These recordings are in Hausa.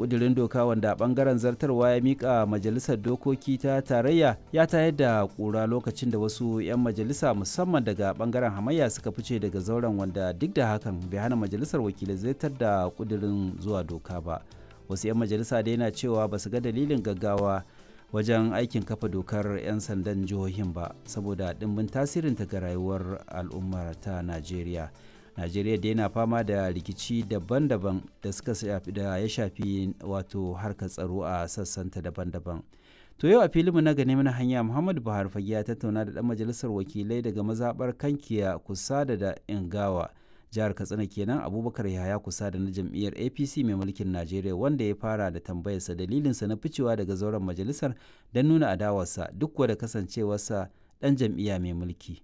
kudirin doka wanda bangaren zartarwa ya mika majalisar dokoki ta tarayya ya tayar da kura lokacin da wasu 'yan majalisa musamman daga bangaren hamayya suka fice daga zauren wanda duk da hakan bai hana majalisar wakilai zartar da kudirin zuwa doka ba wasu 'yan majalisa da yana cewa ba su ga dalilin gaggawa wajen aikin kafa dokar 'yan sandan jihohin ba saboda dimbin tasirinta ga rayuwar al'ummar ta najeriya najeriya da yana fama da rikici daban-daban da suka shafi da ya shafi wato harkar tsaro a sassanta daban-daban to yau a filinmu na gane mana hanya muhammadu buhari fage ya tattauna da dan majalisar wakilai daga mazabar kankiya kusa da da ingawa jihar katsina kenan abubakar yahaya kusa da na jam'iyyar apc mai mulkin najeriya wanda ya fara da tambayarsa dalilinsa na ficewa daga zauren majalisar don nuna adawarsa duk da kasancewarsa dan jam'iyya mai mulki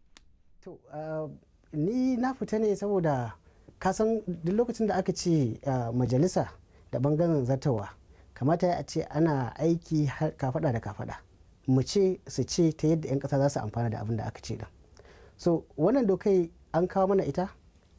ni na fita ne saboda kasan duk lokacin da aka ce majalisa da bangaren zartawa kamata a ce ana aiki kafada da kafada mu ce su ce ta yadda 'yan kasa za su amfana da abin da aka ce din so wannan dokai an kawo mana ita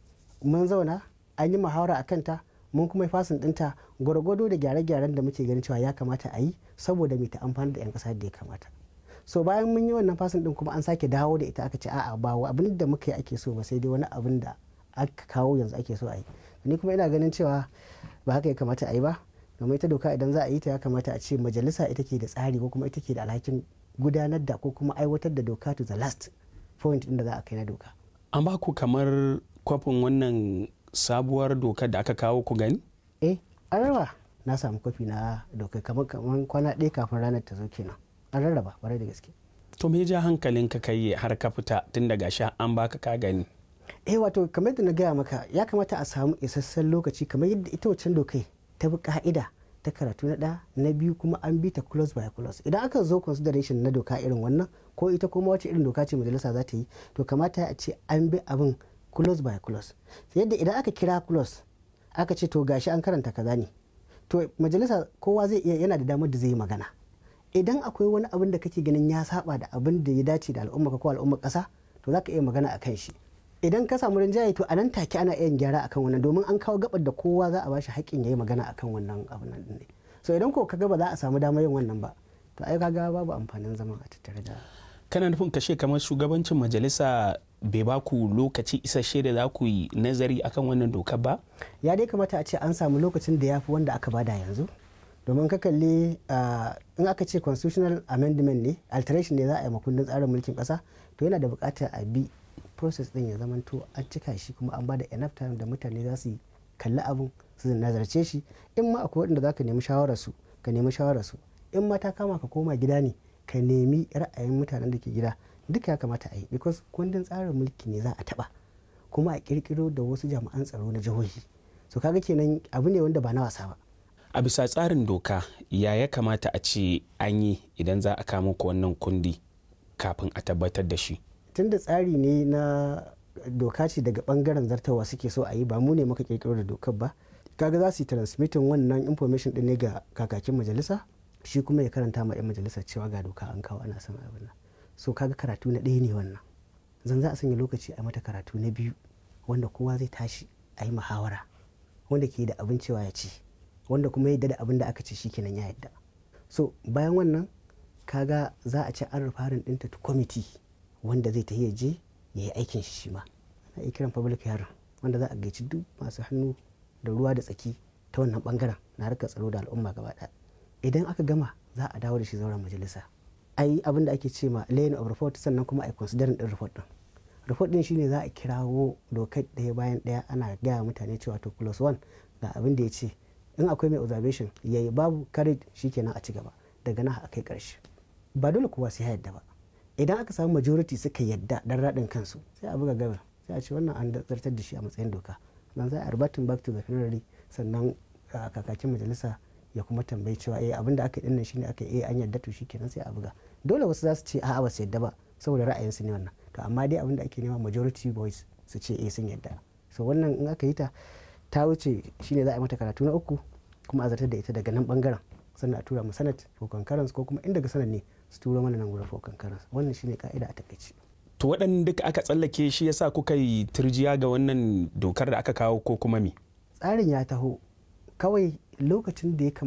mun zauna an yi muhawara a kanta mun kuma yi fasin dinta gwargwado da gyare-gyaren da muke ganin cewa ya kamata a yi saboda mai ta amfani da 'yan kasa da ya kamata so bayan mun yi wannan fasin din kuma an sake dawo da ita aka ce a'a ba abin da muka yi ake so ba sai dai wani abin da aka kawo yanzu ake so a yi ni kuma ina ganin cewa ba haka ya kamata a yi ba domin ita doka idan za a yi ta ya kamata a ce majalisa ita ke da tsari ko kuma ita ke da alhakin gudanar da ko kuma aiwatar da doka to the last point inda za a kai na doka an ba ku kamar kwafin wannan sabuwar dokar da aka kawo ku gani eh an raba na samu kwafi na dokar kamar kamar kwana ɗaya kafin ranar ta zo kenan an rarraba kwarai da gaske to me ja hankalin ka kai har ka fita tun daga sha an baka ka gani eh wato kamar da na gaya maka ya kamata a samu isasshen lokaci kamar yadda ita wancan dokai ta bi ka'ida ta karatu na ɗaya na biyu kuma an bi ta close by close idan aka zo consideration na doka irin wannan ko ita kuma wace irin doka ce majalisa za ta yi to kamata a ce an bi abin close by close yadda idan aka kira close aka ce to gashi an karanta kaza ne to majalisa kowa zai iya yana da damar da zai yi magana idan akwai wani abin da kake ganin ya saba da abin da ya dace da al'umma ko al'umma kasa to za ka iya magana akan shi idan ka samu rinjaye to a nan take ana iya gyara akan wannan domin an kawo gabar da kowa za a bashi haƙƙin ya yi magana akan wannan abin nan ne so idan ko kaga ba za a samu damar yin wannan ba to ai kaga babu amfanin zama a tattare da kana nufin kashe kamar shugabancin majalisa bai ba ku lokaci isasshe da za ku yi nazari akan wannan dokar ba ya dai kamata a ce an samu lokacin da ya fi wanda aka bada yanzu domin ka kalli in aka ce constitutional amendment ne alteration ne za a yi makundin tsarin mulkin kasa to yana da bukatar a bi process din ya zamanto an cika shi kuma an bada enough time da mutane za su kalli abun su nazarce shi in ma akwai wanda za ka nemi shawararsu ka nemi shawararsu in ma ta kama ka koma gida ne ka nemi ra'ayin mutanen da ke gida duka ya kamata a yi because kundin tsarin mulki ne za a taba kuma a kirkiro da wasu jami'an tsaro na jihohi so kaga kenan abu ne wanda ba na wasa ba a bisa tsarin doka ya ya kamata a ce an yi idan za a kama ku wannan kundi kafin a tabbatar da shi tunda tsari ne na doka ce daga bangaren zartawa suke so a yi ba mu ne muka kirkiro da dokar ba kaga za su yi transmitting wannan information din ne ga kakakin majalisa shi kuma ya karanta ma 'yan majalisar cewa ga doka an kawo ana son abin nan so kaga karatu na ɗaya ne wannan zan za a sanya lokaci a mata karatu na biyu wanda kowa zai tashi a yi muhawara wanda ke da abin cewa ya ce wanda kuma yadda da abin da aka ce shi kenan ya yadda so bayan wannan kaga za a ce an rufarin ɗinta to kwamiti wanda zai tafi ya je ya yi aikin shi shi ma ana iya kiran public hearing wanda za a gaici duk masu hannu da ruwa da tsaki ta wannan bangaren na harkar tsaro da al'umma gaba ɗaya idan aka gama za a dawo da shi zauren majalisa a yi abin da ake ce ma laying of report sannan kuma a yi considering din report din report din shine za a kirawo dokar ɗaya bayan ɗaya ana gaya mutane cewa to plus one ga abin da ya ce in akwai mai observation ya yi babu courage shikenan a ci gaba daga nan a kai ƙarshe ba dole kowa sai ya yadda ba idan aka samu majority suka yadda dan raɗin kansu sai a buga gabar sai a ce wannan an zartar da shi a matsayin doka nan za a arbatin back to the plenary sannan kakakin majalisa ya kuma tambayi cewa eh abin da aka dinnan shine aka eh an yarda to shikenan sai a buga dole wasu za su ce a'a ba su yarda ba saboda ra'ayin su ne wannan to amma dai abin da ake nema majority voice su ce eh sun yarda so wannan in aka yi ta ta wuce shine za a yi mata karatu na uku kuma a zartar da ita daga nan bangaren sannan a tura mu sanat for concurrence ko kuma in daga sanat ne su tura mana nan gurin for concurrence wannan shine ka'ida a takaice to waɗanda duka aka tsallake shi yasa kuka yi turjiya ga wannan dokar da aka kawo ko kuma me tsarin ya taho kawai lokacin da ya